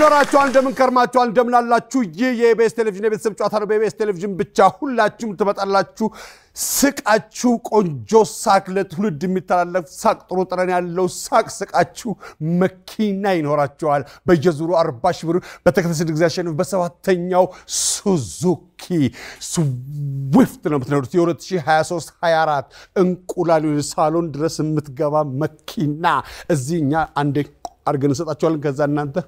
ይኖራችኋል። እንደምን ከርማችኋል? እንደምን አላችሁ? ይህ የኢቢኤስ ቴሌቪዥን የቤተሰብ ጨዋታ ነው። በኢቢኤስ ቴሌቪዥን ብቻ ሁላችሁም ትመጣላችሁ። ስቃችሁ ቆንጆ ሳቅ፣ ለትውልድ የሚተላለፍ ሳቅ፣ ጥሩ ጠረን ያለው ሳቅ ስቃችሁ መኪና ይኖራችኋል። በየዙሩ አርባ ሺህ ብር በተከታታይ ስድስት ጊዜ አሸንፍ በሰባተኛው ሱዙኪ ስዊፍት ነው የምትነዱት። የ2023 24 እንቁላል ሳሎን ድረስ የምትገባ መኪና እዚህ እኛ አንዴ አድርገን እንሰጣችኋለን። ከዛ እናንተ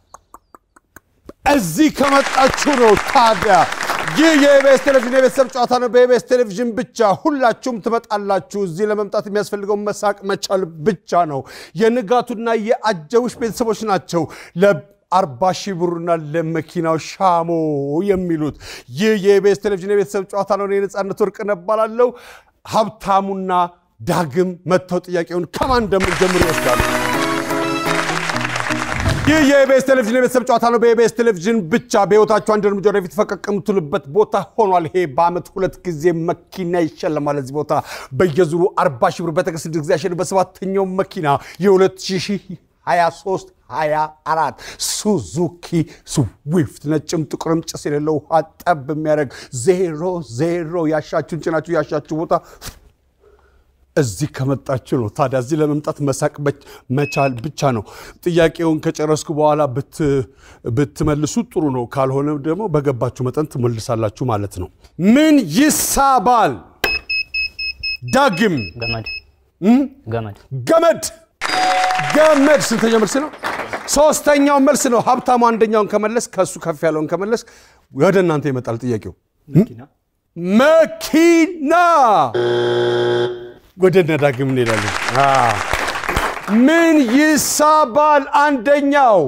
እዚህ ከመጣችሁ ነው ታዲያ ይህ የኢቢኤስ ቴሌቪዥን የቤተሰብ ጨዋታ ነው። በኢቢኤስ ቴሌቪዥን ብቻ ሁላችሁም ትመጣላችሁ። እዚህ ለመምጣት የሚያስፈልገው መሳቅ መቻል ብቻ ነው። የንጋቱና የአጀቡሽ ቤተሰቦች ናቸው ለአርባ ሺህ ብሩና ለመኪናው ሻሞ የሚሉት። ይህ የኢቢኤስ ቴሌቪዥን የቤተሰብ ጨዋታ ነው። እኔ ነፃነት ወርቅነህ እባላለሁ። ሀብታሙና ዳግም መጥተው ጥያቄውን ከማን እንደምንጀምር ይወስዳሉ። ይህ የኢቢኤስ ቴሌቪዥን የቤተሰብ ጨዋታ ነው። በኢቢኤስ ቴሌቪዥን ብቻ በሕይወታችሁ አንድ እርምጃ ወደፊት ፈቀቅ የምትሉበት ቦታ ሆኗል። ይሄ በዓመት ሁለት ጊዜ መኪና ይሸለማል። እዚህ ቦታ በየዙሩ አርባ ሺህ ብር በተከታታይ ስድስት ጊዜ ያሸንፍ በሰባተኛው መኪና የ2023 24 ሱዙኪ ስዊፍት ነጭም ጥቁርም ጭስ የሌለው ውሃ ጠብ የሚያደርግ ዜሮ ዜሮ ያሻችሁን ጭናችሁ ያሻችሁ ቦታ እዚህ ከመጣችሁ ነው። ታዲያ እዚህ ለመምጣት መሳቅ መቻል ብቻ ነው። ጥያቄውን ከጨረስኩ በኋላ ብትመልሱ ጥሩ ነው። ካልሆነ ደግሞ በገባችሁ መጠን ትመልሳላችሁ ማለት ነው። ምን ይሳባል? ዳግም ገመድ ገመድ ገመድ ገመድ ስንተኛው መልስ ነው? ሶስተኛው መልስ ነው። ሀብታሙ አንደኛውን ከመለስ ከእሱ ከፍ ያለውን ከመለስ ወደ እናንተ ይመጣል ጥያቄው። መኪና ወደ ነዳግም እንሄዳለን። ምን ይሳባል? አንደኛው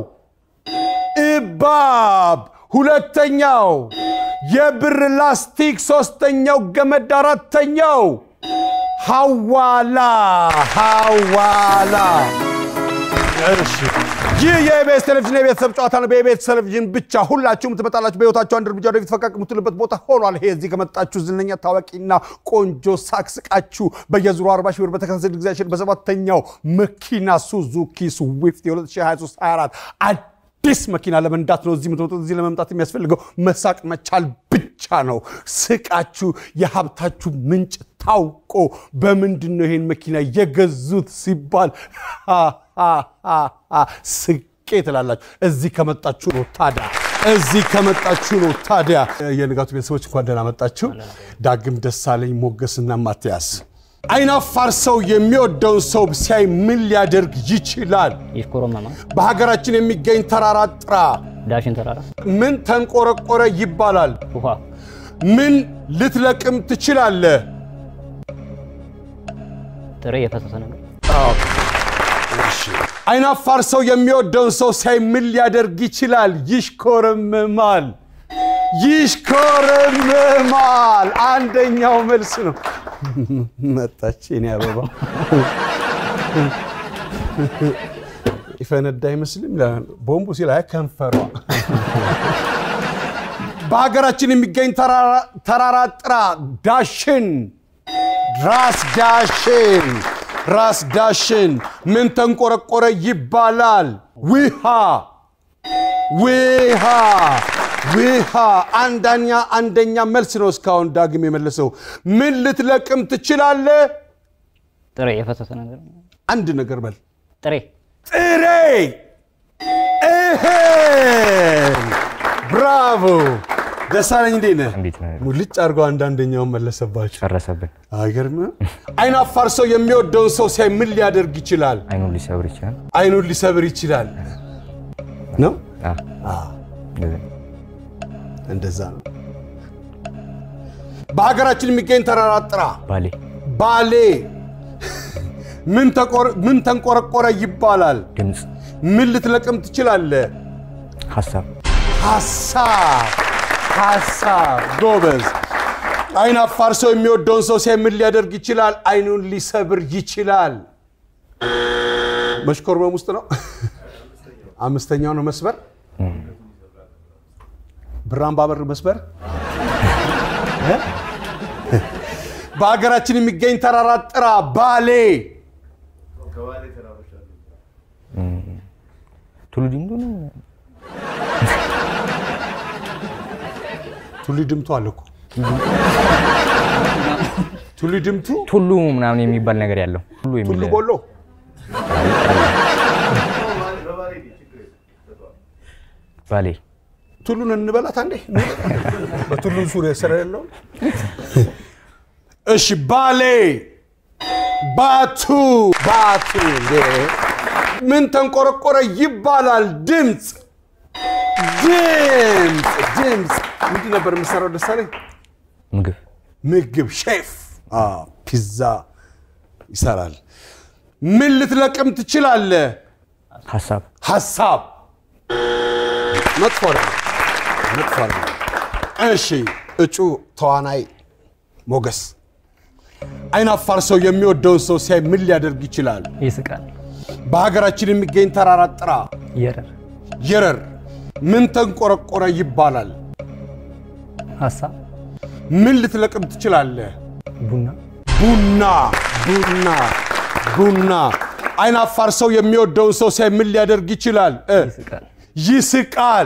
እባብ፣ ሁለተኛው የብር ላስቲክ፣ ሶስተኛው ገመድ፣ አራተኛው ሐዋላ ሐዋላ። እሺ ይህ የኢቢኤስ ቴሌቪዥን የቤተሰብ ጨዋታ ነው። በኢቢኤስ ቴሌቪዥን ብቻ ሁላችሁም ትመጣላችሁ። በሕይወታችሁ አንድ እርምጃ ወደፊት ፈቀቅ የምትሉበት ቦታ ሆኗል። ይሄ እዚህ ከመጣችሁ ዝነኛ ታዋቂና ቆንጆ ሳቅስቃችሁ በየዙሩ 40 ሺህ ብር በተከታታይ ጊዜ ያሸንፍ በሰባተኛው መኪና ሱዙኪ ስዊፍት የ2023 24 አዲስ መኪና ለመንዳት ነው እዚህ የምትመጡት። እዚህ ለመምጣት የሚያስፈልገው መሳቅ መቻል ብቻ ነው። ስቃችሁ የሀብታችሁ ምንጭ ታውቆ በምንድን ነው ይሄን መኪና የገዙት ሲባል ስቄ ትላላችሁ። እዚህ ከመጣችሁ ነው ታዲያ እዚህ ከመጣችሁ ነው ታዲያ። የንጋቱ ቤተሰቦች እንኳን ደህና መጣችሁ። ዳግም ደሳለኝ፣ ሞገስና ማትያስ። አይናፋር ሰው የሚወደውን ሰው ሲያይ ምን ሊያደርግ ይችላል? ይሽኮረመማል። በሀገራችን የሚገኝ ተራራ ጥራ። ዳሽን ተራራ ምን ተንቆረቆረ ይባላል? ውሃ ምን ልትለቅም ትችላለህ? ጥሬ የፈሰሰ ነገር አይናፋር ሰው የሚወደውን ሰው ሲያይ ምን ሊያደርግ ይችላል? ይሽኮረምማል። ይሽኮረምማል። አንደኛው መልስ ነው። መጣች የኔ አበባ ይፈነዳ አይመስልም? ቦምቡ ሲል አይ ከንፈሯ። በሀገራችን የሚገኝ ተራራ ጥራ። ዳሽን ራስ ዳሽን ራስ ዳሽን ምን ተንቆረቆረ ይባላል? ውሃ ውሃ ውሃ። አንደኛ አንደኛ መልስ ነው እስካሁን ዳግም የመለሰው። ምን ልትለቅም ትችላለህ? ጥሬ የፈሰሰ ነገር አንድ ነገር በል። ጥሬ ጥሬ እህል። ብራቮ ደሳለኝ፣ እንዴት ነህ? እንዴት ነህ? ሙልጭ አድርገው አንዳንደኛውን መለሰባቸው። ጨረሰብን። አይገርምም? አይናፋር ሰው የሚወደውን ሰው ሲያይ ምን ሊያደርግ ይችላል? አይኑን ሊሰብር ይችላል። አይኑን ሊሰብር ይችላል ነው። አዎ፣ እንደዚህ። እንደዛ ነው። በሀገራችን የሚገኝ ተራራ ጥራ። ባሌ ባሌ ምን ተቆር- ምን ተንቆረቆረ ይባላል? ድምፅ፣ ምን ልትለቅም ትችላለህ? ሀሳብ፣ ሀሳብ ሀሳብ። ጎበዝ። አይን አፋር ሰው የሚወደውን ሰው ሲያይ ምን ሊያደርግ ይችላል? አይኑን ሊሰብር ይችላል። መሽኮርመም ውስጥ ነው። አምስተኛው ነው መስበር። ብራን ባበር መስበር። በሀገራችን የሚገኝ ተራራ ጥራ። ባሌ ቱሉ ዲምዱ ነው። ቱሊ ድምቱ አለ እኮ ቱሊ ድምቱ ቱሉ ምናምን የሚባል ነገር ያለው ቱሉ የሚል ቱሉ ቦሎ ባሌ ቱሉን እንበላት አንዴ በቱሉ ዙሪያ ስራ ያለው እሺ ባሌ ባቱ ባቱ እንዴ! ምን ተንቆረቆረ ይባላል ድምፅ ድምፅ ድምፅ ምንድን ነበር የምሰራው ደሳለኝ ምግብ ምግብ ሼፍ አዎ፣ ፒዛ ይሰራል ምን ልትለቅም ትችላለህ ሀሳብ ሀሳብ መጥፎ አይደለም፣ መጥፎ አይደለም። እሺ እጩ ተዋናይ ሞገስ አይናፋር ሰው የሚወደውን ሰው ሲያይ ምን ሊያደርግ ይችላል? ይስቃል። በሀገራችን የሚገኝ ተራራ ጥራ። የረር የረር ምን ተንቆረቆረ ይባላል? ሀሳብ ምን ልትለቅም ትችላለህ? ቡና ቡና ቡና ቡና አይናፋር ሰው የሚወደውን ሰው ሲያይ ምን ሊያደርግ ይችላል? እ ይስቃል። ይስቃል።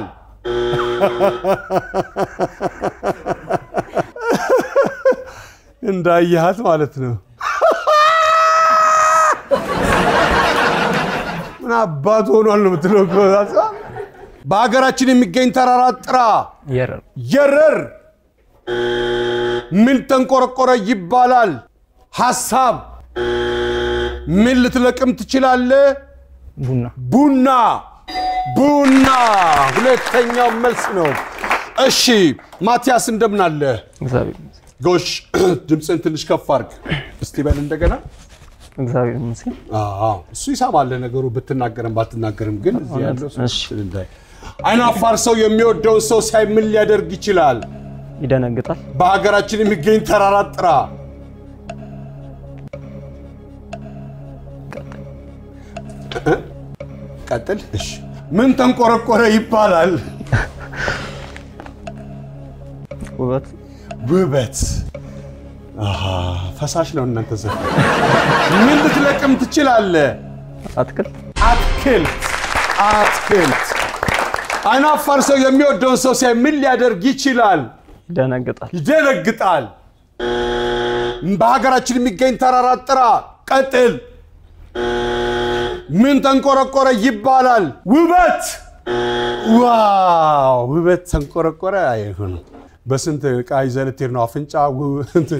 እንዳየሃት ማለት ነው። ምን አባቱ ሆኗል ነው የምትለው እኮ። በሀገራችን የሚገኝ ተራራ ጥራ። የረር የረር ምን ተንቆረቆረ ይባላል? ሐሳብ ምን ልትለቅም ትችላለህ? ቡና ቡና ቡና ሁለተኛው መልስ ነው። እሺ ማቲያስ እንደምን አለ? እግዚአብሔር ይመስገን። ጎሽ ድምፅን ትንሽ ከፍ አድርግ እስቲ በል እንደገና። እግዚአብሔር ይመስገን። አዎ እሱ ይሰማል ነገሩ ብትናገርም ባትናገርም፣ ግን እዚህ ያለው ሰው እሺ። እንዳይ አይናፋር ሰው የሚወደውን ሰው ሲያይ ምን ሊያደርግ ይችላል? ይደነግጣል። በሀገራችን የሚገኝ ተራራ ጥራ። ቀጥል። እሺ ምን ተንቆረቆረ ይባላል? ውበት ውበት። አሃ ፈሳሽ ነው እናንተ ዘ ምን ልትለቅም ትችላለህ? አትክልት አትክልት አትክልት። አይናፋር ሰው የሚወደውን ሰው ሲያይ ምን ሊያደርግ ይችላል? ይደነግጣል። ይደነግጣል። በሀገራችን የሚገኝ ተራራ ጥራ። ቀጥል። ምን ተንቆረቆረ ይባላል? ውበት። ዋው ውበት ተንቆረቆረ አይሆንም። በስንት ዕቃ ይዘህ ልትሄድ ነው? አፍንጫ ው- እንትን።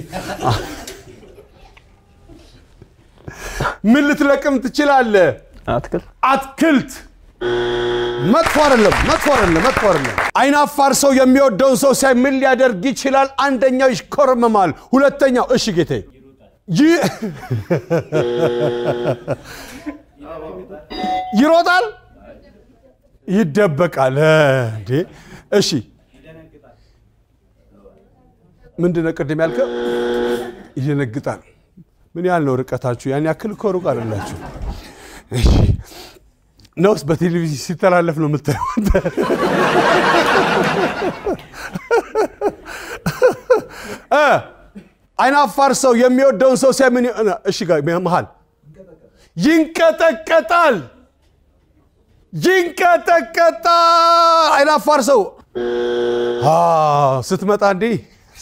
ምን ልትለቅም ትችላለህ? አትክልት አትክልት መጥፎ አይደለም፣ መጥፎ አይደለም፣ መጥፎ አይደለም። አይናፋር ሰው የሚወደውን ሰው ሲያይ ምን ሊያደርግ ይችላል? አንደኛው ይሽኮረመማል፣ ሁለተኛው እሺ ጌቴ ይ- ይሮጣል፣ ይደበቃል። እ፣ እንዴ እሺ ምንድን ነው ቅድም ያልከው? ይደነግጣል። ምን ያህል ነው ርቀታችሁ? ያን ያክል እኮ ሩቅ አይደላችሁ። እሺ ነውስ በቴሌቪዥን ሲተላለፍ ነው የምታየው? አንተ? እ አይናፋር ሰው የሚወደውን ሰው ሲያይ ምን ይሆናል? እሺ ጋር መሃል ይንቀጠቀጣል፣ ይንቀጠቀጣል። አይናፋር ሰው አ ስትመጣ እንዲህ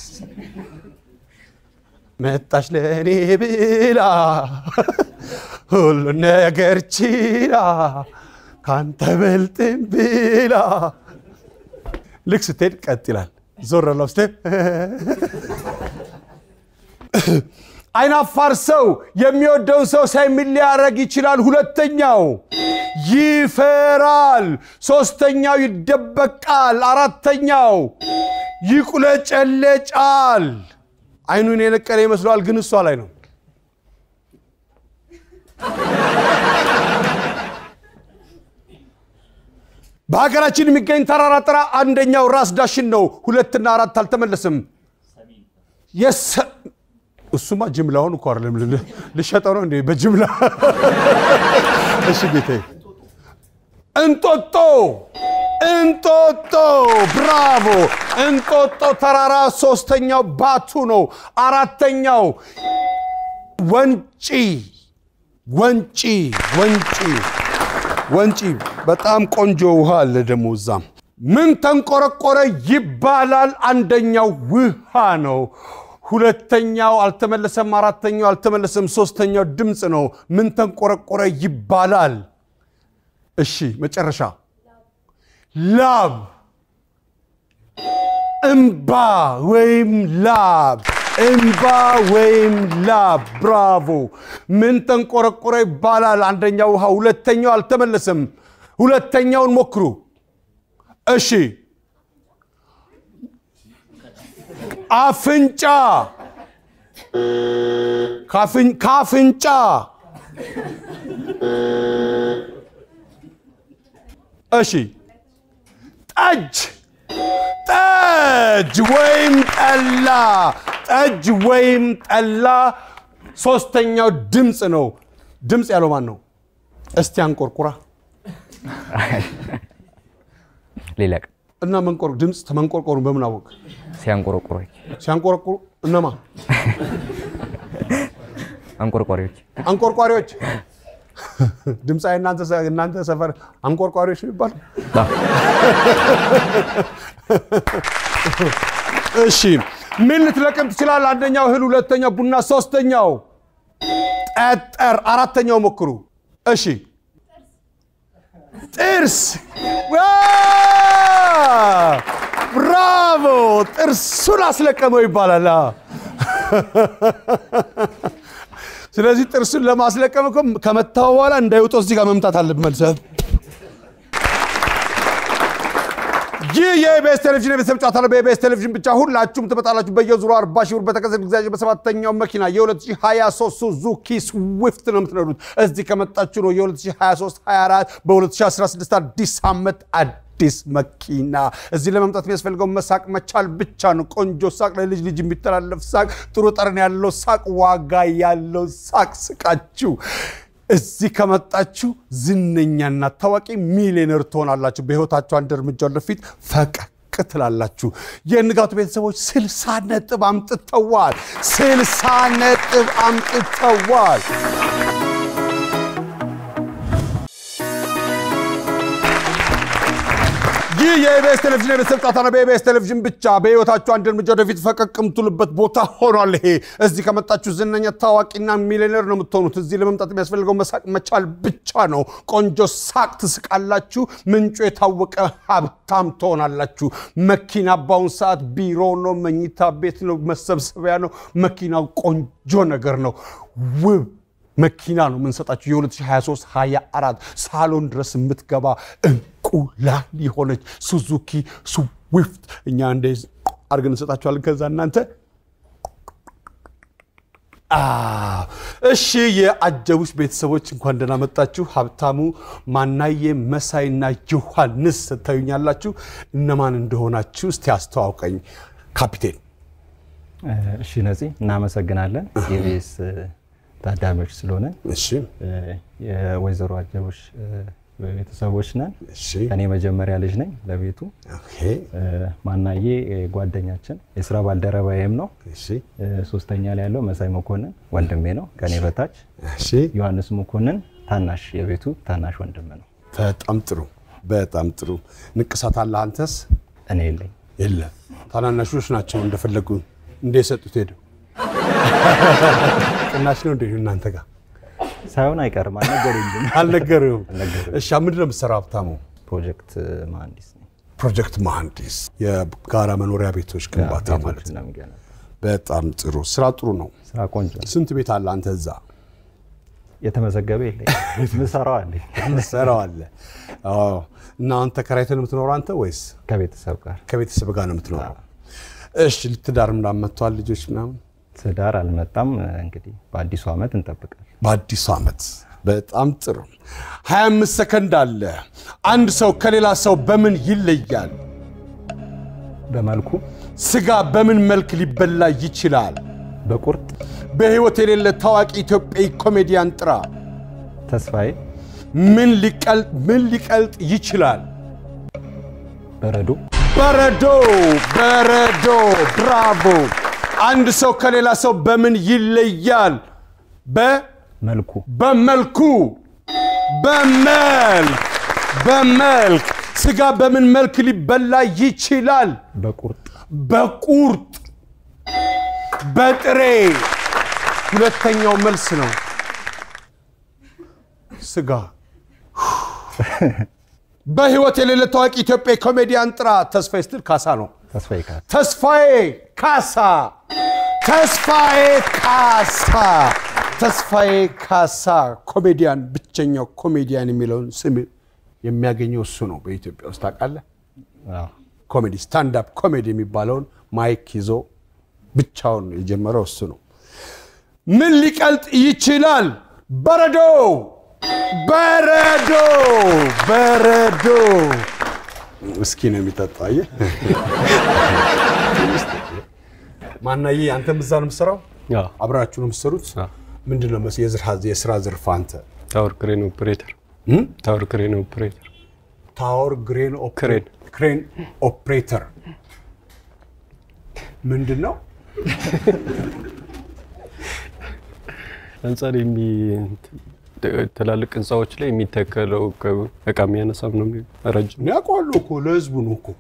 መጣች ለእኔ ብላ ሁሉ ነገር ችላ ካንተ በልጥም ብላ ልክ ስትሄድ ቀጥ ይላል። ዞር ለው ስትሄድ አይናፋር ሰው የሚወደውን ሰው ሳይ ምን ሊያደርግ ይችላል? ሁለተኛው ይፈራል። ሶስተኛው ይደበቃል። አራተኛው ይቁለጨለጫል። አይኑን የነቀለ ይመስለዋል፣ ግን እሷ ላይ ነው። በሀገራችን የሚገኝ ተራራ ጥራ። አንደኛው ራስ ዳሽን ነው። ሁለትና አራት አልተመለስም። የሰ- እሱማ ጅምላውን እኮ አይደለም ል- ልሸጠው ነው እንዴ? በጅምላ እሺ ጌታዬ። እንጦጦ እንጦጦ፣ ብራቮ! እንጦጦ ተራራ ሶስተኛው ባቱ ነው። አራተኛው ወንጪ ወንጪ ወንጪ ወንጪ በጣም ቆንጆ ውሃ አለ ደግሞ እዛም። ምን ተንቆረቆረ ይባላል? አንደኛው ውሃ ነው። ሁለተኛው አልተመለሰም። አራተኛው አልተመለሰም። ሶስተኛው ድምፅ ነው። ምን ተንቆረቆረ ይባላል? እሺ መጨረሻ ላብ፣ እምባ ወይም ላብ፣ እምባ ወይም ላብ። ብራቮ። ምን ተንቆረቆረ ይባላል? አንደኛው ውሃ፣ ሁለተኛው አልተመለሰም። ሁለተኛውን ሞክሩ። እሺ አፍንጫ ካፍን- ካፍንጫ እሺ ጠጅ ጠጅ ወይም ጠላ ጠጅ ወይም ጠላ ሶስተኛው ድምፅ ነው ድምፅ ያለው ማን ነው እስቲ አንቆርቁራ ሌላ ቀን እና መንቆር ድምፅ ተመንቆርቆሩ በምን አወቅ ሲያንቆረቆረ ሲያንቆረቁሩ እነማ አንቆርቋሪዎች አንቆርቋሪዎች ድምፃዊ እናንተ ሰ- እናንተ ሰፈር አንቆርቋሪዎች ነው ይባል እሺ ምን ልትለቅም ትችላል አንደኛው እህል ሁለተኛው ቡና ሶስተኛው ጠጠር አራተኛው ሞክሩ እሺ ጥርስ ዋ! ብራቮ ጥርሱን አስለቀመው ይባላል አ። ስለዚህ ጥርሱን ለማስለቀም እኮ ከመታው በኋላ እንዳይወጣ እዚህ ጋር መምታት አለብህ መልሰህ ይህ የኢቢኤስ ቴሌቪዥን የቤተሰብ ጨዋታ ነው። በኢቢኤስ ቴሌቪዥን ብቻ ሁላችሁም ትመጣላችሁ። በየዙሩ 40 ሺህ ብር በተከሰተ ጊዜ በሰባተኛው መኪና የ2023 ሱዙኪ ስዊፍት ነው የምትነዱት። እዚህ ከመጣችሁ ነው የ2023 24 በ2016 አዲስ ዓመት አዲስ መኪና። እዚህ ለመምጣት የሚያስፈልገው መሳቅ መቻል ብቻ ነው። ቆንጆ ሳቅ፣ ለልጅ ልጅ የሚተላለፍ ሳቅ፣ ጥሩ ጠረን ያለው ሳቅ፣ ዋጋ ያለው ሳቅ ስቃችሁ እዚህ ከመጣችሁ ዝነኛና ታዋቂ ሚሊዮነር ትሆናላችሁ። በሕይወታችሁ አንድ እርምጃ ወደፊት ፈቀቅ ትላላችሁ። የንጋቱ ቤተሰቦች ስልሳ ነጥብ አምጥተዋል። ስልሳ ነጥብ አምጥተዋል። ይህ የኢቢኤስ ቴሌቪዥን የቤተሰብ ጨዋታ ነው። በኢቢኤስ ቴሌቪዥን ብቻ በሕይወታችሁ አንድ እርምጃ ወደፊት ፈቀቅ የምትሉበት ቦታ ሆኗል። ይሄ እዚህ ከመጣችሁ ዝነኛ ታዋቂና ሚሊዮነር ነው የምትሆኑት። እዚህ ለመምጣት የሚያስፈልገው መሳቅ መቻል ብቻ ነው። ቆንጆ ሳቅ ትስቃላችሁ። ምንጩ የታወቀ ሀብታም ትሆናላችሁ። መኪና በአሁኑ ሰዓት ቢሮ ነው፣ መኝታ ቤት ነው፣ መሰብሰቢያ ነው። መኪናው ቆንጆ ነገር ነው። ውብ መኪና ነው የምንሰጣችሁ። የ2023 24 ሳሎን ድረስ የምትገባ እንቁላል የሆነች ሱዙኪ ስዊፍት እኛ እንደ አድርገን እንሰጣችኋለን። ከዛ እናንተ አዎ፣ እሺ የአጀቡሽ ቤተሰቦች እንኳን ደህና መጣችሁ። ሀብታሙ ማናዬ፣ መሳይና ዮሐንስ ትታዩኛላችሁ። እነማን እንደሆናችሁ እስቲ አስተዋውቀኝ ካፒቴን። እሺ ነፂ እናመሰግናለን። የኢቢኤስ ታዳሚዎች ስለሆነ እሺ የወይዘሮ አጀቦች ቤተሰቦች ነን። እሺ እኔ መጀመሪያ ልጅ ነኝ ለቤቱ። ኦኬ ማናዬ ጓደኛችን የስራ ባልደረባዬም ነው። እሺ ሶስተኛ ላይ ያለው መሳይ መኮንን ወንድሜ ነው ከኔ በታች። እሺ ዮሐንስ መኮንን ታናሽ የቤቱ ታናሽ ወንድም ነው። በጣም ጥሩ በጣም ጥሩ። ንቅሳት አለ አንተስ? እኔ የለኝ የለ ታናናሾች ናቸው እንደፈለጉ እንደ የሰጡት ሄደው ቅናሽ ነው እንደ እናንተ ጋር ሳይሆን አይቀርም አልነገሩኝም። አልነገርም። አልነገሩኝም። እሺ ምንድን ነው የምትሰራው ሀብታሙ? ፕሮጀክት መሀንዲስ ነኝ። ፕሮጀክት መሐንዲስ፣ የጋራ መኖሪያ ቤቶች ግንባታ ማለት ቤቶችን ነው። ነው የምገነባው። በጣም ጥሩ ስራ፣ ጥሩ ነው። ስራ ቆንጆ ነው። ስንት ቤት አለ አንተ እዛ? የተመዘገበ የለኝ ምሰራው አለኝ ሰራው አለ። አዎ። እና አንተ ተከራይተህ ነው የምትኖረው አንተ ወይስ ከቤተሰብ ጋር ከቤተሰብ ጋር ነው የምትኖረው? እሺ ትዳር ምናምን መጥተዋል ልጆች ምናምን ትዳር አልመጣም። እንግዲህ በአዲሱ ዓመት እንጠብቃለን። በአዲሱ ዓመት በጣም ጥሩ 25 ሰከንድ አለ አንድ ሰው ከሌላ ሰው በምን ይለያል በመልኩ ስጋ በምን መልክ ሊበላ ይችላል በቁርጥ በሕይወት የሌለ ታዋቂ ኢትዮጵያዊ ኮሜዲያን ጥራ ተስፋዬ ምን ሊቀልጥ ምን ሊቀልጥ ይችላል በረዶ በረዶ በረዶ ብራቮ አንድ ሰው ከሌላ ሰው በምን ይለያል በ መልኩ በመልኩ በመልክ በመልክ ስጋ በምን መልክ ሊበላ ይችላል? በቁርጥ በቁርጥ በጥሬ ሁለተኛው መልስ ነው። ስጋ በህይወት የሌለ ታዋቂ ኢትዮጵያ ኮሜዲያን ጥራ። ተስፋዬ ስትል ካሳ ነው። ተስፋዬ ካሳ ተስፋዬ ካሳ ተስፋዬ ካሳ ተስፋዬ ካሳ ኮሜዲያን፣ ብቸኛው ኮሜዲያን የሚለውን ስም የሚያገኘው እሱ ነው በኢትዮጵያ ውስጥ ታውቃለህ። አዎ። ኮሜዲ ስታንዳፕ ኮሜዲ የሚባለውን ማይክ ይዞ ብቻውን የጀመረው እሱ ነው። ምን ሊቀልጥ ይችላል? በረዶ በረዶ በረዶ። እስኪ ነው የሚጠጣው። አየህ ማናዬ፣ አንተም እዛ ነው የምትሰራው? አዎ። አብራችሁ ነው የምትሰሩት? አዎ። ምንድን ነው መስ- የዝርሃ- የስራ ዘርፍ አንተ? ታወር ክሬን ኦፕሬተር እም? ታወር ክሬን ኦፕሬተር ታወር ግሬን ክሬን። ክሬን ኦፕሬተር ምንድን ነው? ህንፃ ላይ የሚ ትላልቅ ህንፃዎች ላይ የሚተከለው ከ- እቃ የሚያነሳም ነው የሚ- ረጅም እኔ አውቀዋለሁ እኮ ለህዝቡ ነው እኮ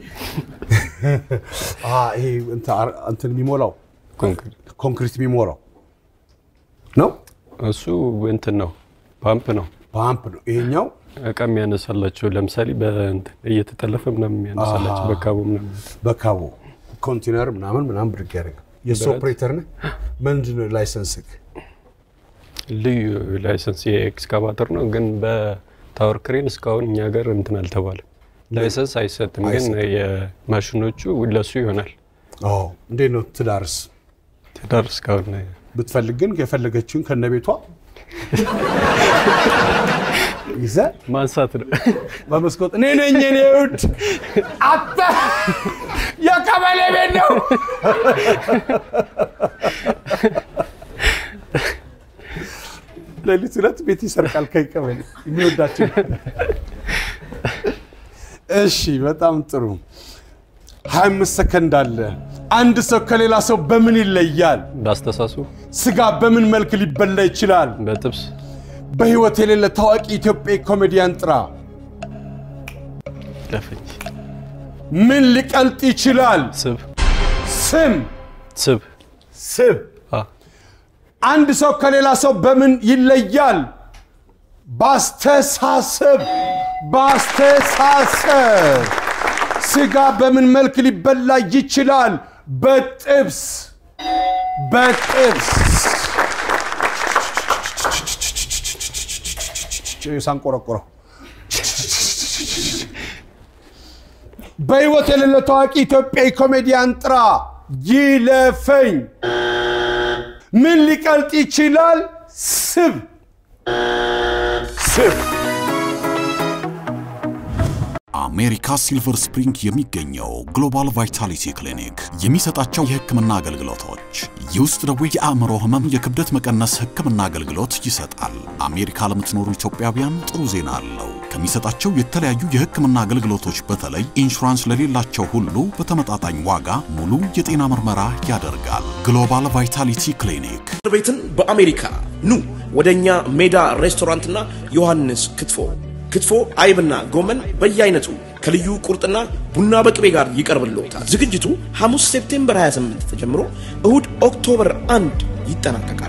አ፣ ይሄ እንትን አር- እንትን የሚሞላው ኮንክሪት ኮንክሪት የሚሞላው ነው። እሱ እንትን ነው ፓምፕ ነው ፓምፕ ነው ይሄኛው። እቃ የሚያነሳላቸው ለምሳሌ በእንትን እየተጠለፈ ምናምን የሚያነሳላቸው አሃ። በካቦ ምናምን በካቦ ኮንቴነር ምናምን ምናምን ብድግ ያደርጋል። የሱ ብረት። ኦፕሬተር ነህ? ምንድን ነው ላይሰንስክ? ልዩ ላይሰንስ የኤክስካቫተር ነው ግን በታወር ክሬን እስካሁን እኛ ሀገር እንትን አልተባለም ላይሰንስ አይሰጥም ግን አይሰጥም። የማሽኖቹ ለሱ ይሆናል አዎ። እንዴት ነው ትዳርስ? ትዳር እስካሁን ብትፈልግ ግን የፈለገችውን ከነ ቤቷ ይዘህ ማንሳት ነው በመስኮት እኔ ነኝ የኔ ውድ አተ የቀበሌ ቤት ነው። ሌሊት ሁለት ቤት ይሰርቃል ከቀበሌ የሚወዳቸው። እሺ፣ በጣም ጥሩ። ሀያ አምስት ሰከንድ አለ። አንድ ሰው ከሌላ ሰው በምን ይለያል? በአስተሳሱ ስጋ በምን መልክ ሊበላ ይችላል? በጥብስ በህይወት የሌለ ታዋቂ ኢትዮጵያዊ ኮሜዲያን ጥራ። ለፍኝ ምን ሊቀልጥ ይችላል? ስብ ስም ስብ ስብ። አ አንድ ሰው ከሌላ ሰው በምን ይለያል? ባስተሳሰብ ባስተሳሰብ። ስጋ በምን መልክ ሊበላ ይችላል? በጥብስ በጥብስ። ሳንቆረቆረው በህይወት የሌለ ታዋቂ ኢትዮጵያዊ ኮሜዲያን ጥራ። ይለፈኝ። ምን ሊቀልጥ ይችላል? ስብ ስብ። አሜሪካ ሲልቨር ስፕሪንግ የሚገኘው ግሎባል ቫይታሊቲ ክሊኒክ የሚሰጣቸው የህክምና አገልግሎቶች የውስጥ ደዌ፣ የአእምሮ ህመም፣ የክብደት መቀነስ ህክምና አገልግሎት ይሰጣል። አሜሪካ ለምትኖሩ ኢትዮጵያውያን ጥሩ ዜና አለው። ከሚሰጣቸው የተለያዩ የህክምና አገልግሎቶች በተለይ ኢንሹራንስ ለሌላቸው ሁሉ በተመጣጣኝ ዋጋ ሙሉ የጤና ምርመራ ያደርጋል። ግሎባል ቫይታሊቲ ክሊኒክ እስር ቤትን በአሜሪካ ኑ ወደ እኛ ሜዳ ሬስቶራንትና ዮሐንስ ክትፎ ክትፎ አይብና ጎመን በየአይነቱ ከልዩ ቁርጥና ቡና በቅቤ ጋር ይቀርብልዎታል። ዝግጅቱ ሐሙስ ሴፕቴምበር 28 ተጀምሮ እሁድ ኦክቶበር 1 ይጠናቀቃል።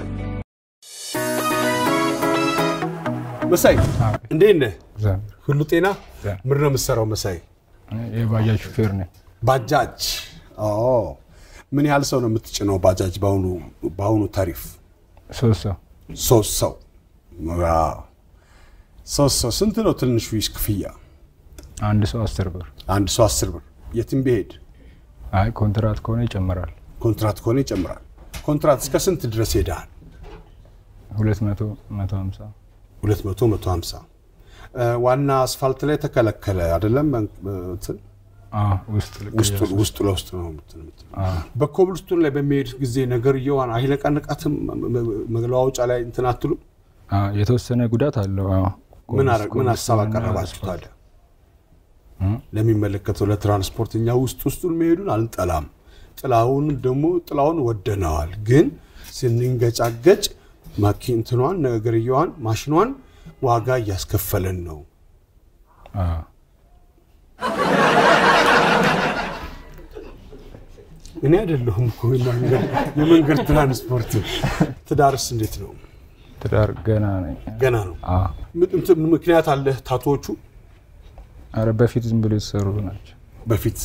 መሳይ እንዴት ነህ? እግዚአብሔር ሁሉ ጤና? እግዚአብሔር። ምንድን ነው የምትሰራው መሳይ? የባጃጅ ሹፌር ነኝ። ባጃጅ። ኦ ምን ያህል ሰው ነው የምትጭነው ባጃጅ በአሁኑ በአሁኑ ታሪፍ? ሶስት ሰው ሶስት ሰው። ዋው። ሶስት ሰው ስንት ነው ትንሹ ክፍያ? አንድ ሰው አስር ብር። አንድ ሰው አስር ብር። የትም ቢሄድ አይ ኮንትራት ከሆነ ይጨምራል። ኮንትራት ከሆነ ይጨምራል። ኮንትራት እስከ ስንት ድረስ ሄደሃል? ሁለት መቶ መቶ ሀምሳ 200 150 ዋና አስፋልት ላይ ተከለከለ አይደለም? እንትን አዎ፣ ውስጥ ውስጡ ውስጡ ለውስጥ ነው እንትን የምትለው። በኮብልስቶን ላይ በሚሄድ ጊዜ ነገርየዋን አይለቀንቃትም? መለዋወጫ ላይ እንትን አትሉም? አዎ፣ የተወሰነ ጉዳት አለው። አዎ። ምን አረ- ምን ሀሳብ ኮብልስቶንና አቀረባችሁ አስፋልት። ታዲያ? ለሚመለከተው ለትራንስፖርት እኛ ውስጥ ውስጡን መሄዱን አንጠላም። ጥላውን ደግሞ ጥላውን ወደነዋል። ግን ስንንገጫገጭ ማኪንትኗን ነገርየዋን ማሽኗን ዋጋ እያስከፈለን ነው። አዎ። እኔ አይደለሁም እኮ የመንገድ- የመንገድ ትራንስፖርት። ትዳርስ እንዴት ነው? ትዳር ገና ነኝ። ገና ነው። አ ም- እንትን ምክንያት አለ? ታቶዎቹ አረ በፊት ዝም ብሎ የተሰሩ ናቸው። በፊት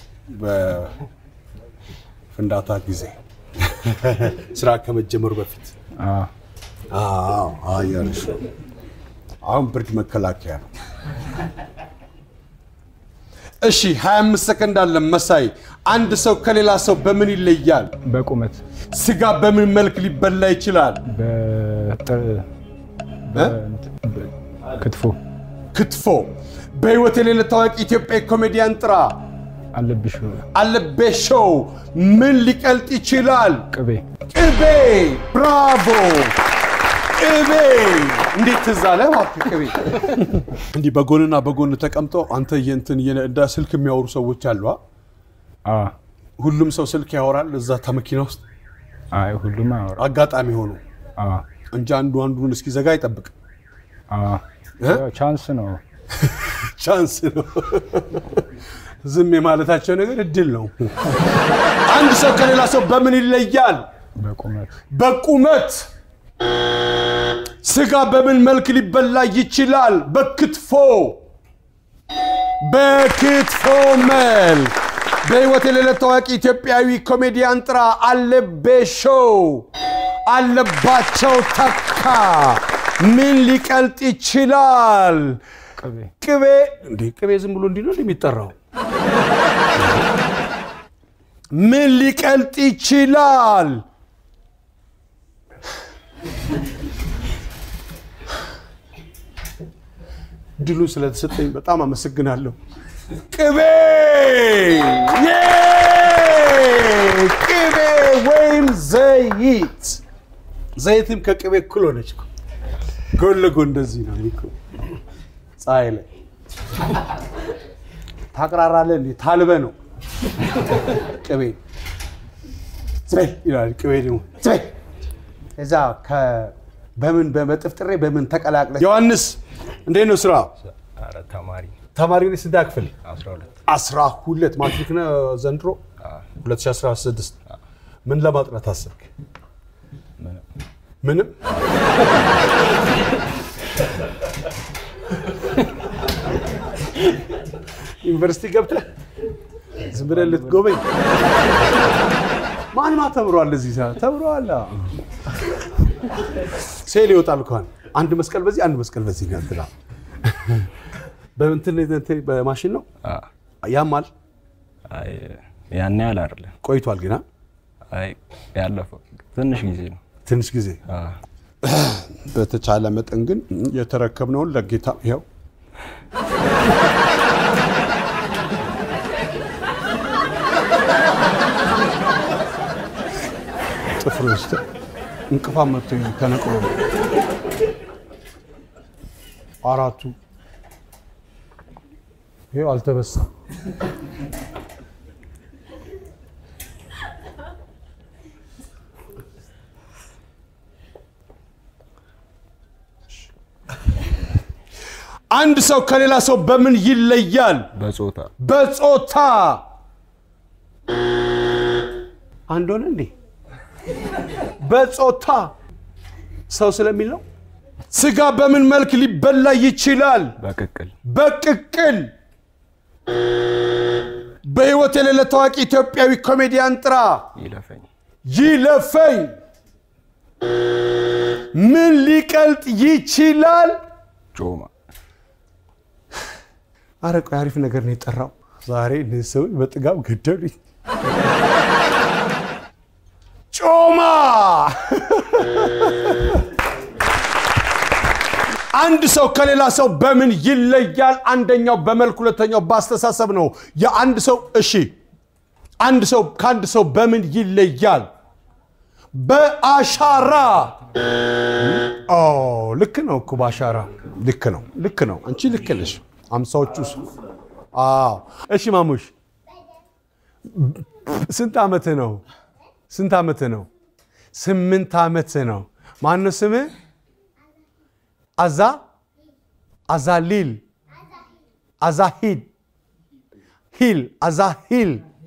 በፍንዳታ ጊዜ ስራ ከመጀመሩ በፊት አ አዎ አያልሽ አሁን ብርድ መከላከያ ነው። እሺ 25 ሰከንድ አለ መሳይ። አንድ ሰው ከሌላ ሰው በምን ይለያል? በቁመት ስጋ በምን መልክ ሊበላ ይችላል? በጥር እ? በ- ክትፎ ክትፎ። በህይወት የሌለ ታዋቂ ኢትዮጵያዊ ኮሜዲያን ጥራ። አለብሽ አለቤ ሾው ምን ሊቀልጥ ይችላል? ቅቤ ቅቤ። ብራቮ ቅቤ። እንዴት ትዝ አለ እባክህ ቅቤ። እንዲህ በጎንና በጎን ተቀምጠው አንተ የእንትን የነ- እንደ ስልክ የሚያወሩ ሰዎች አሉ። አ? አ ሁሉም ሰው ስልክ ያወራል እዛ መኪና ውስጥ አይ ሁሉም አወራ አጋጣሚ ሆኖ አ እንጂ አንዱ አንዱን እስኪዘጋ አይጠብቅ። አ እ? ያው ቻንስ ነው። ቻንስ ነው። ዝም የማለታቸው ነገር እድል ነው። አንድ ሰው ከሌላ ሰው በምን ይለያል? በቁመት በቁመት። ስጋ በምን መልክ ሊበላ ይችላል? በክትፎ በክትፎ መልክ። በህይወት የሌለ ታዋቂ ኢትዮጵያዊ ኮሜዲያን ጥራ። አለቤ ሾው፣ አለባቸው ተካ። ምን ሊቀልጥ ይችላል? ቅቤ ቅቤ እንዴ ቅቤ ዝም ብሎ እንዲህ ነው እንዲህ የሚጠራው? ምን ሊቀልጥ ይችላል? ድሉን ስለተሰጠኝ በጣም አመሰግናለሁ። ቅቤ ዬ! ቅቤ ወይም ዘይት ዘይትም ከቅቤ እኩል ሆነች እኮ። ጎን ለጎን እንደዚህ ነው እኮ ፀሐይ ላይ ታቅራራለህ እንዴ? ታልበ ነው ቅቤ ዝበል ይላል። ቅቤ ደግሞ ዝበል እዛ ከ- በምን በመጥፍጥሬ በምን ተቀላቅለ ዮሐንስ እንዴት ነው ስራ? አረ ተማሪ ተማሪ ነህ? ስንት ክፍል? 12 አስራ ሁለት ማትሪክ ነህ ዘንድሮ 2016 ምን ለማጥናት አሰብክ? ምንም ዩኒቨርሲቲ ገብተህ ዝም ብለህ ልትጎበኝ ማን ማ ተምሯል? እዚህ ሰዓት ተምሯል። አዎ። ሴል ይወጣል እንኳን አንድ መስቀል በዚህ አንድ መስቀል በዚህ ነው እንትና በእንትን እንትን በማሽን ነው አ ያማል። አይ ያን ያህል አይደለም። ቆይቷል ግን አ? አይ ያለፈው ትንሽ ጊዜ ነው። ትንሽ ጊዜ አ በተቻለ መጠን ግን የተረከብነውን ለጌታ ይኸው ጥፍር ውስጥ እንቅፋት መጥቶ ተነቅሎ ነው አራቱ ይኸው አልተበሳም። አንድ ሰው ከሌላ ሰው በምን ይለያል? በጾታ በጾታ አንድ ሆነ እንዴ? በጾታ ሰው ስለሚል ነው። ስጋ በምን መልክ ሊበላ ይችላል? በቅቅል በቅቅል። በህይወት የሌለ ታዋቂ ኢትዮጵያዊ ኮሜዲያን ጥራ። ይለፈኝ ይለፈኝ። ምን ሊቀልጥ ይችላል? ጮማ አረ ቆይ አሪፍ ነገር ነው የጠራው። ዛሬ እነዚህ ሰዎች በጥጋብ ገደሉኝ። ጮማ አንድ ሰው ከሌላ ሰው በምን ይለያል? አንደኛው በመልክ፣ ሁለተኛው በአስተሳሰብ ነው። የአንድ ሰው እሺ፣ አንድ ሰው ከአንድ ሰው በምን ይለያል? በአሻራ። ኦ ልክ ነው እኮ በአሻራ ልክ ነው፣ ልክ ነው። አንቺ ልክ ነሽ። አምሳዎቹ ስ- አዎ። እሺ ማሙሽ ስንት ዓመትህ ነው? ስንት ዓመትህ ነው? ስምንት ዓመትህ ነው። ማነው ስምህ? አዛ አዛሊል አዛሂድ ሂል አዛሂል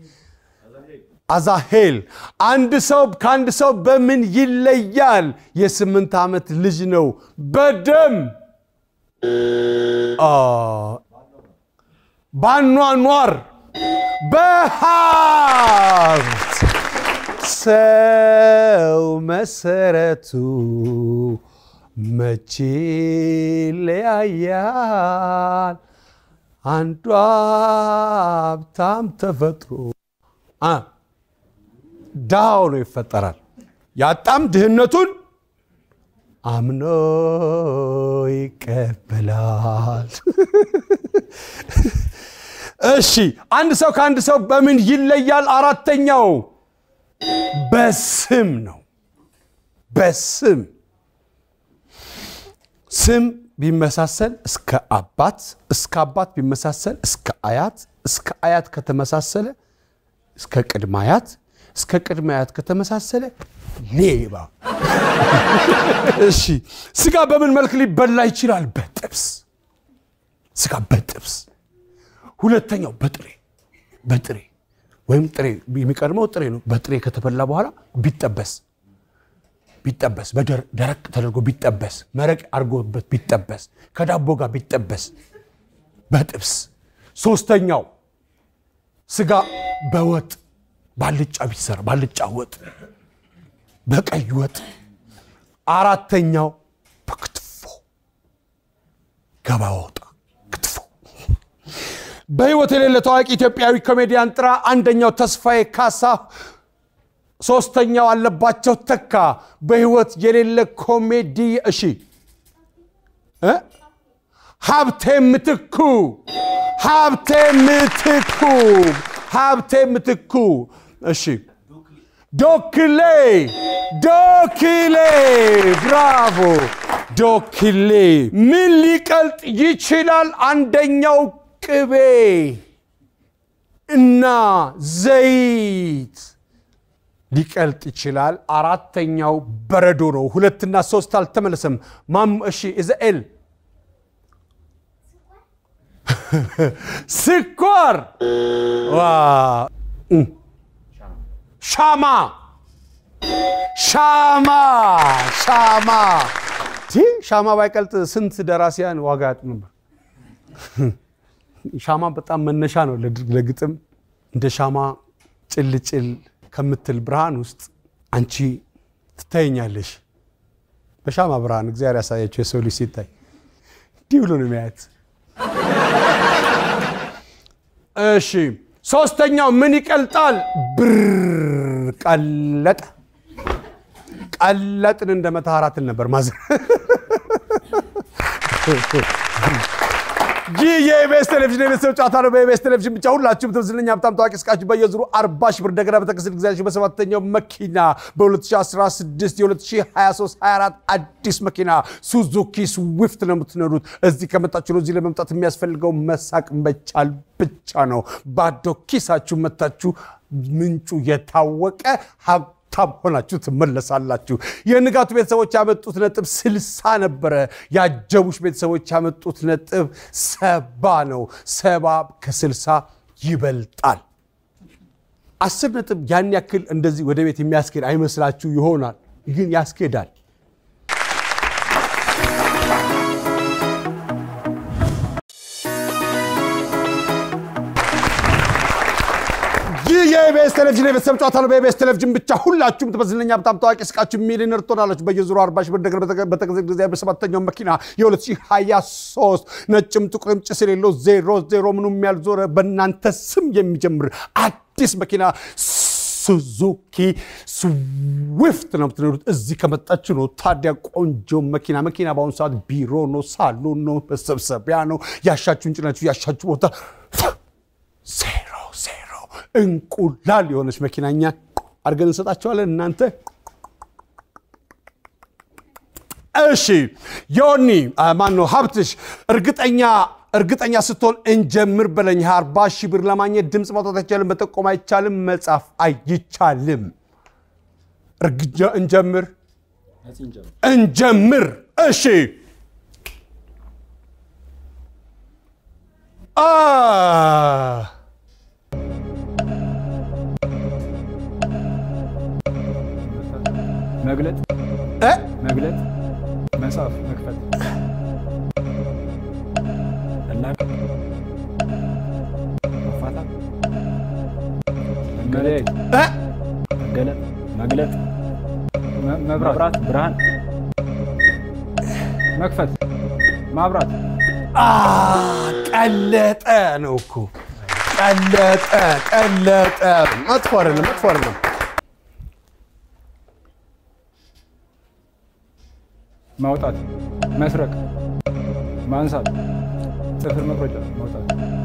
አዛሄል አንድ ሰው ከአንድ ሰው በምን ይለያል? የስምንት ዓመት ልጅ ነው። በደም አ፣ ባኗኗር በሀብት ሰው መሰረቱ መቼ ለያያል? አንዱ ሀብታም ተፈጥሮ አ ድሃ ሆኖ ይፈጠራል። ያጣም ድህነቱን አምኖ ይቀበላል። እሺ አንድ ሰው ከአንድ ሰው በምን ይለያል? አራተኛው በስም ነው። በስም ስም ቢመሳሰል እስከ አባት እስከ አባት ቢመሳሰል እስከ አያት እስከ አያት ከተመሳሰለ እስከ ቅድመ አያት እስከ ቅድመ አያት ከተመሳሰለ ሌባ። እሺ ስጋ በምን መልክ ሊበላ ይችላል? በጥብስ ስጋ በጥብስ። ሁለተኛው በጥሬ በጥሬ ወይም ጥሬ የሚቀድመው ጥሬ ነው። በጥሬ ከተበላ በኋላ ቢጠበስ ቢጠበስ በደረቅ ተደርጎ ቢጠበስ መረቅ አድርጎበት ቢጠበስ ከዳቦ ጋር ቢጠበስ በጥብስ። ሶስተኛው ስጋ በወጥ ባልጫ ቢሰራ ባልጫ ወጥ፣ በቀይ ወጥ። አራተኛው በክትፎ ገባ ወጣ ክትፎ። በህይወት የሌለ ታዋቂ ኢትዮጵያዊ ኮሜዲያን ጥራ። አንደኛው ተስፋዬ ካሳ፣ ሶስተኛው አለባቸው ተካ። በህይወት የሌለ ኮሜዲ እሺ እ ሀብቴ ምትኩ ሀብቴ ምትኩ ሀብቴ ምትኩ እሺ ዶክሌ ዶክሌ ብራቮ ዶክሌ ምን ሊቀልጥ ይችላል አንደኛው ቅቤ እና ዘይት ሊቀልጥ ይችላል አራተኛው በረዶ ነው ሁለትና ሶስት አልተመለሰም ማም እሺ ኢዛኤል ስኳር ዋ እ ሻማ ሻማ ሻማ ቲ ሻማ ባይቀልጥ ስንት ደራሲያን ዋጋ ያጡ ነበር። ሻማ በጣም መነሻ ነው ለድ- ለግጥም። እንደ ሻማ ጭልጭል ከምትል ብርሃን ውስጥ አንቺ ትታየኛለሽ። በሻማ ብርሃን እግዚአብሔር ያሳያቸው የሰው ልጅ ሲታይ እንዲህ ብሎ ነው የሚያየት። እሺ ሶስተኛው ምን ይቀልጣል? ብር ቀለጠ። ቀለጥን እንደ መተሃራትን ነበር ማዘ ይህ የኢቢኤስ ቴሌቪዥን የቤተሰብ ጨዋታ ነው። በኢቢኤስ ቴሌቪዥን ብቻ ሁላችሁም ትምስለኛ በጣም ታዋቂ እስቃችሁ በየዙሩ 40 ሺህ ብር እንደገና በተከሰተ ጊዜያችሁ በሰባተኛው መኪና በ2016 የ2023 24 አዲስ መኪና ሱዙኪ ስዊፍት ነው የምትነዱት። እዚህ ከመጣችሁ ነው። እዚህ ለመምጣት የሚያስፈልገው መሳቅ መቻል ብቻ ነው። ባዶ ኪሳችሁ መታችሁ ምንጩ የታወቀ ሀብታም ሆናችሁ ትመለሳላችሁ። የንጋቱ ቤተሰቦች ያመጡት ነጥብ ስልሳ ነበረ። ያጀቡሽ ቤተሰቦች ያመጡት ነጥብ ሰባ ነው። ሰባ ከስልሳ ይበልጣል። አስር ነጥብ ያን ያክል እንደዚህ ወደ ቤት የሚያስኬድ አይመስላችሁ ይሆናል፣ ግን ያስኬዳል። ይህ የኢቢኤስ ቴሌቪዥን የቤተሰብ ጨዋታ ነው። በኢቢኤስ ቴሌቪዥን ብቻ ሁላችሁም ትመስለኛ በጣም ታዋቂ እስቃችሁ ሚሊዮነር ትሆናላችሁ። በየዙሩ 40 ሺህ ብር ነገር በተከዘ ጊዜ በሰባተኛው መኪና የ2023 ነጭም ጥቁርም ጭስ የሌለው ዜሮ ዜሮ ምኑም ያልዞረ በእናንተ ስም የሚጀምር አዲስ መኪና ሱዙኪ ስዊፍት ነው የምትነዱት። እዚህ ከመጣችሁ ነው። ታዲያ ቆንጆ መኪና መኪና በአሁኑ ሰዓት ቢሮ ነው፣ ሳሎን ነው፣ መሰብሰቢያ ነው። ያሻችሁን ጭናችሁ ያሻችሁ ቦታ ዜሮ ዜሮ እንቁላል የሆነች መኪና እኛ አድርገን እንሰጣቸዋለን። እናንተ እሺ ዮኒ ማን ነው ሀብትሽ እርግጠኛ እርግጠኛ ስትሆን እንጀምር በለኝ። አርባ ሺህ ብር ለማግኘት ድምፅ ማውጣት አይቻልም፣ መጠቆም አይቻልም፣ መጻፍ አይቻልም። እርግጃ እንጀምር እንጀምር። እሺ አ መግለጥ እ? መግለጥ መጽሐፍ መክፈት መላክ መፋታት መለያየት እ? መገለጥ መግለጥ መ- መብራት ብርሃን መክፈት ማብራት አ ቀለጠ ነው እኮ ቀለጠ ቀለጠ። መጥፎ አይደለም፣ መጥፎ አይደለም። ማውጣት መስረቅ ማንሳት ጥፍር መቁረጫ ማውጣት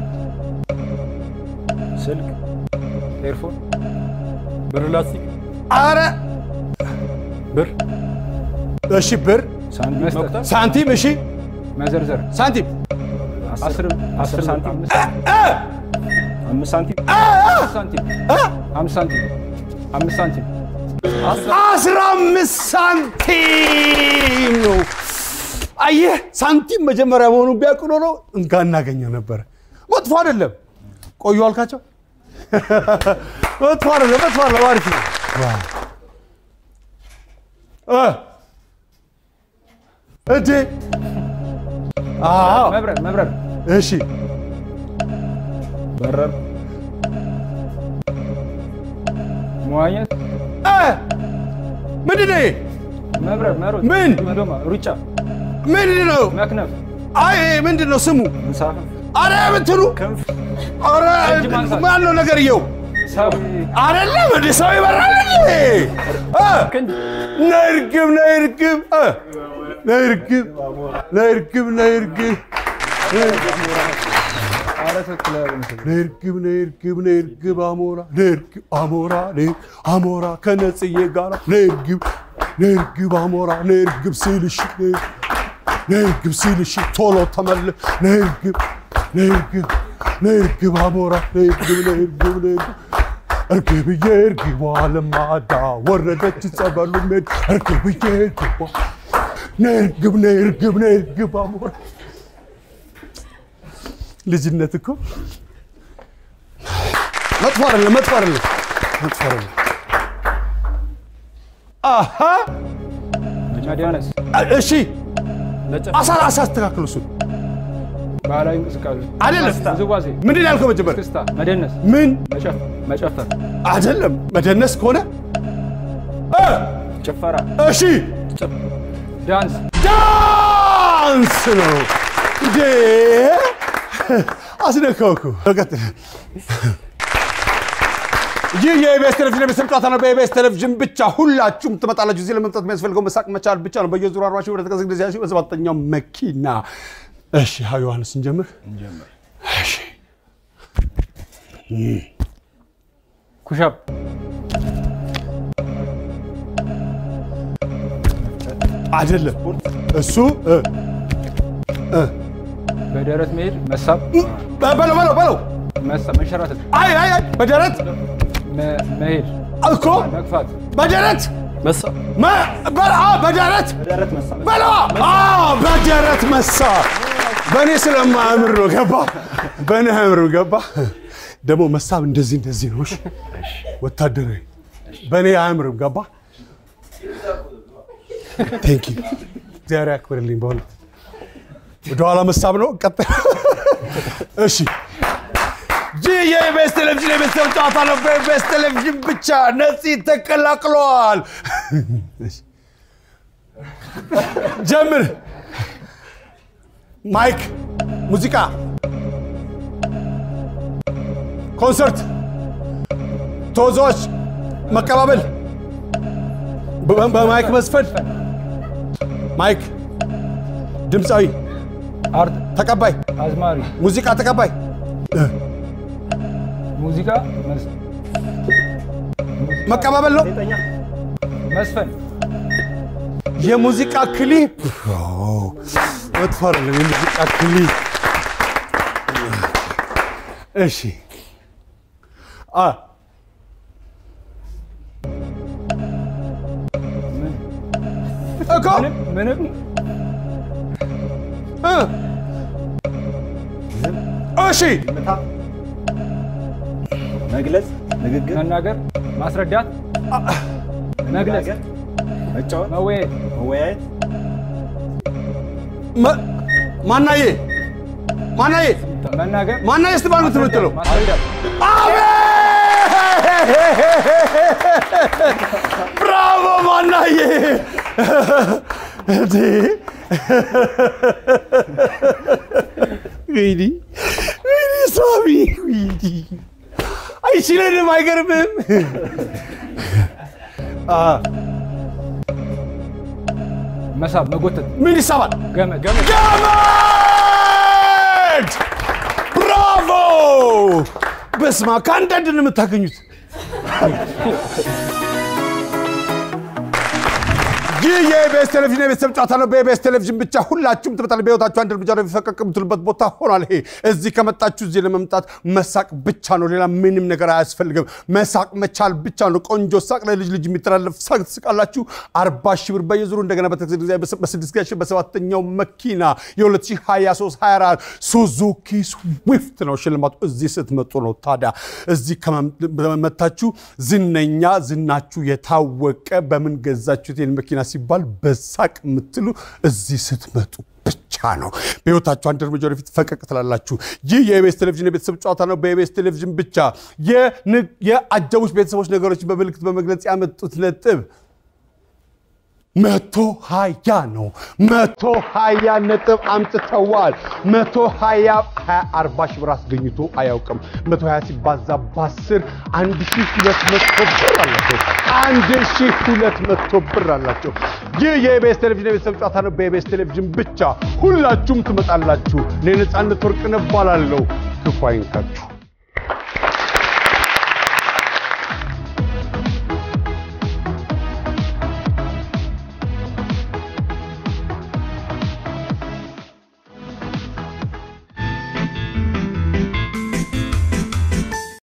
ስልክ ኤርፎን ብር ላስቲክ አረ ብር እሺ፣ ብር፣ ሳንቲም መስጠት ሳንቲም፣ እሺ፣ መዘርዘር ሳንቲም፣ አስር አስር ሳንቲም አምስት አምስት ሳንቲም አምስት ሳንቲም አምስት ሳንቲም አምስት ሳንቲም አስራ አምስት ሳንቲም ነው። አየህ፣ ሳንቲም መጀመሪያ መሆኑን ቢያውቅ ኖሮ እንካ እናገኘው ነበረ። መጥፎ አይደለም። ቆዩ አልካቸው። መጥፎ አይደለም፣ መጥፎ አይደለም። አሪፍ ነው። እ እንዴ አዎ፣ መብረር መብረር እሺ፣ በረር መዋኘት እ ምንድን ነው ይሄ? መብረር መሮጥ ምን? መዶማ ሩጫ ምንድን ነው? መክነፍ አይ ይሄ ምንድን ነው ስሙ? መንሳፈፍ አረ ምትሉ ክንፍ አረ እጅ ማንሳት። ማን ነው ነገርየው? ሰው አይደለም እንደ ሰው ይበራል እንዴ? እ ነይ እርግብ ነይ እርግብ እ ነይ እርግብ ነይ እርግብ ነይ እርግብ ኧረ ትክክል አይመስልም። ነይ እርግብ ነይ እርግብ ነይ እርግብ አሞራ ነይ እርግብ አሞራ ነይ አሞራ ከነጽዬ ጋራ ነይ እርግብ ነይ እርግብ አሞራ ነይ እርግብ ሲልሽ ነይ ነይ እርግብ ሲልሽ ቶሎ ተመለስ ነይ እርግብ ነይ እርግብ ነይ እርግብ አሞራ ነይ እርግብ ነይ እርግብ ነይ እርግብ እርግብዬ እርግቧ ለማዳ ወረደች ጸበሉ ሜድ እርግብዬ እርግቧ ነይ እርግብ ነይ እርግብ ነይ እርግብ አሞራ ልጅነት እኮ መጥፎ አይደለም፣ መጥፎ አይደለም፣ መጥፎ አይደለም። አሃ መደነስ እሺ፣ አሳ አሳ አስተካክሉ። እሱን ባህላዊ እንቅስቃሴ አይደለም። ውዝዋዜ ምንድን ያልከው መጀመሪያ? ክስታ መደነስ ምን መጨፍ- መጨፈር አይደለም። መደነስ ከሆነ እ ጭፈራ እሺ፣ ዳንስ ዳንስ ነው እንዴ? አስነካው እኮ። ቀጥል። ይህ የኢቢኤስ ቴሌቪዥን የቤተሰብ ጨዋታ ነው። በኢቢኤስ ቴሌቪዥን ብቻ ሁላችሁም ትመጣላችሁ። እዚህ ለመምጣት የሚያስፈልገው መሳቅ መቻል ብቻ ነው። በየዙሩ አርባ ሺህ ብር ተቀዘቅ ጊዜ ሺህ በሰባተኛው መኪና። እሺ ሀ ዮሐንስ እንጀምር። እሺ ኩሻፕ አይደለም እሱ እ በደረት መሄድ መሳብ በለው በለው በለው። መሳብ መንሸራተት አይ አይ አይ በደረት መ- መሄድ እኮ መግፋት በደረት መሳ መ- በ- አ፣ በደረት ደረት መሳ በለዋ አዎ፣ በደረት መሳ። በእኔ ስለማያምር ነው ገባ። በእኔ አያምርም ገባ። ደግሞ መሳብ እንደዚህ እንደዚህ ነው። እሺ? ወታደራዊ በእኔ አያምርም ገባ። ቴንክ ዩ እግዚአብሔር ያክብርልኝ። በእውነት ወደኋላ መሳብ ነው። ቀጥል። እሺ ይህ የኢቢኤስ ቴሌቪዥን የቤተሰብ ጨዋታ ነው። በኢቢኤስ ቴሌቪዥን ብቻ ነፂ ተቀላቅለዋል። ጀምር። ማይክ፣ ሙዚቃ፣ ኮንሰርት፣ ተወዛዋዥ፣ መቀባበል፣ በ- በማይክ መስፈን፣ ማይክ፣ ድምፃዊ፣ አርት ተቀባይ፣ አዝማሪ ሙዚቃ ተቀባይ፣ ሙዚቃ መስ- መቀባበል ነው። መስፈን የሙዚቃ ክሊፕ መጥፎ አይደለም። የሙዚቃ ክሊፕ እሺ። አ እኮ ምንም እ እሺ መግለጽ ንግግር መናገር ማስረዳት መግለጽ መጫወት መወያየት መወያየት መ- ማናዬ ማናዬ መናገር ማናዬ ስትባል ነው የምትለው። ማስረዳት ብራቮ ማናዬ! እንዴ! ወይኔ ወይኔ ሳሚ ወይኔ! አይችለንም፣ አይገርምም? አ፣ መሳብ መጎተት ምን ይሳባል? ገመድ ገመድ ገመድ! ብራቮ! በስማ ከአንዳንድ ነው የምታገኙት። ይህ የኢቢኤስ ቴሌቪዥን የቤተሰብ ጨዋታ ነው። በኢቢኤስ ቴሌቪዥን ብቻ ሁላችሁም ትመጣላችሁ። በህይወታችሁ አንድ እርምጃ ነው የሚፈቀቅ የምትሉበት ቦታ ሆኗል። ይሄ እዚህ ከመጣችሁ እዚህ ለመምጣት መሳቅ ብቻ ነው። ሌላ ምንም ነገር አያስፈልግም። መሳቅ መቻል ብቻ ነው። ቆንጆ ሳቅ ለልጅ ልጅ የሚተላለፍ ሳቅ ትስቃላችሁ። አርባ ሺህ ብር በየዙሩ እንደገና በተክስ ጊዜ በስድስት ሺህ በሰባተኛው መኪና የ2023 24 ሱዙኪ ስዊፍት ነው ሽልማቱ። እዚህ ስትመጡ ነው። ታዲያ እዚህ ከመመታችሁ ዝነኛ ዝናችሁ የታወቀ በምን ገዛችሁት ይህን መኪና ሲባል በሳቅ የምትሉ እዚህ ስትመጡ ብቻ ነው። በህይወታችሁ አንድ እርምጃ ወደፊት ፈቀቅ ትላላችሁ። ይህ የኢቢኤስ ቴሌቪዥን የቤተሰብ ጨዋታ ነው። በኢቢኤስ ቴሌቪዥን ብቻ የንግ- የአጀቡት ቤተሰቦች ነገሮችን በምልክት በመግለጽ ያመጡት ነጥብ መቶ ሀያ ነው። መቶ ሀያ ነጥብ አምጥተዋል። መቶ ሀያ ሀያ አርባ ሺህ ብር አስገኝቶ አያውቅም። መቶ ሀያ ሲባዛ በአስር አንድ ሺህ ሁለት መቶ ብር አላቸው። አንድ ሺህ ሁለት መቶ ብር አላቸው። ይህ የኢቢኤስ ቴሌቪዥን የቤተሰብ ጨዋታ ነው። በኢቢኤስ ቴሌቪዥን ብቻ ሁላችሁም ትመጣላችሁ። እኔ ነፃነት ወርቅነህ እባላለሁ። ክፉ አይንካችሁ።